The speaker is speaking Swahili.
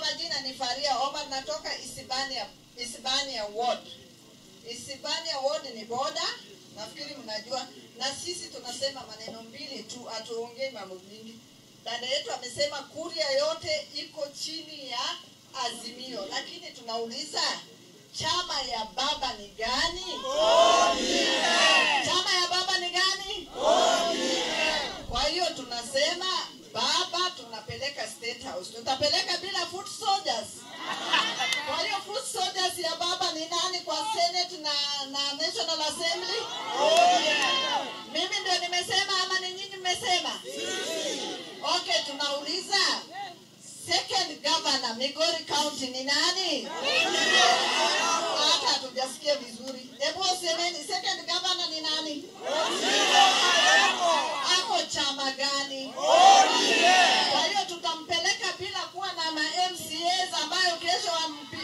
majina ni Faria Omar, natoka Isibania, Isibania Ward. Isibania Ward ni boda, nafikiri mnajua, na sisi tunasema maneno mbili tu, hatuongei mambo mingi. Dada yetu amesema kuria yote iko chini ya Azimio, lakini tunauliza chama ya baba ni gani? Chama ya baba ni gani? Kwa hiyo tunasema baba tunapeleka State House. Tutapeleka bila foot soldiers. Kwa hiyo foot soldiers ya baba ni nani kwa Senate na, na National Assembly? Mimi ndio nimesema ama ni nyinyi mmesema? Okay, tunauliza second governor Migori County ni nani? Hata hatujasikia vizuri. Hebu semeni second governor ni nani? Ako chama gani? Kwa hiyo tutampeleka bila kuwa na ma MCAs ambayo kesho wampi